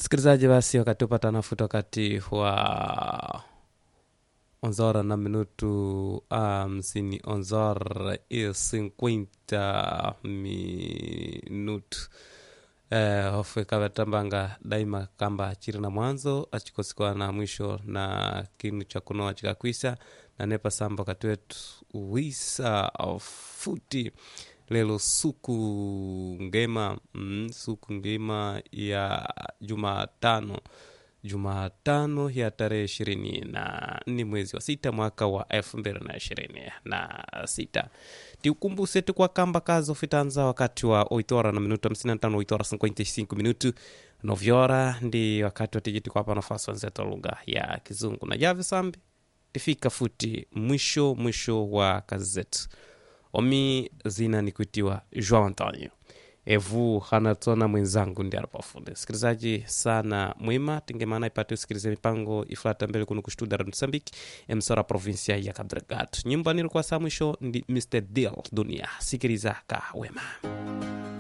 msikilizaji basi wakati upata nafuta wakati wa onzora na minutu hamsini um, onzora e cinquenta minutu eh, hofu ikavatambanga daima kamba chiri na mwanzo achikosikwa na mwisho na kinu cha kunoa chikakwisa na nepa samba wakati wetu wisa futi lelo suku ngema mm, suku ngema ya jumatano jumatano ya tarehe ishirini na nne mwezi wa sita mwaka wa elfu mbili na ishirini na sita tiukumbuse tukwa kamba kazo fitanza wakati wa oitora na minuto hamsini na tano oitora 55 minutu novyora ndi wakati watijiti kwapa nafasi wenzetu wa lugha ya kizungu na javi sambi tifika futi mwisho mwisho wa kazi zetu omi zina ni kuitiwa joao antonio evu hanatona mwenzangu ndi alipafunde sikilizaji sana mwima tingemana ipate usikilize mipango ifulata mbele kuno kustuda msambiki emsora provinsia ya kabdragad nyumba nilikuwa saa mwisho ndi mr deal dunia sikiliza ka wema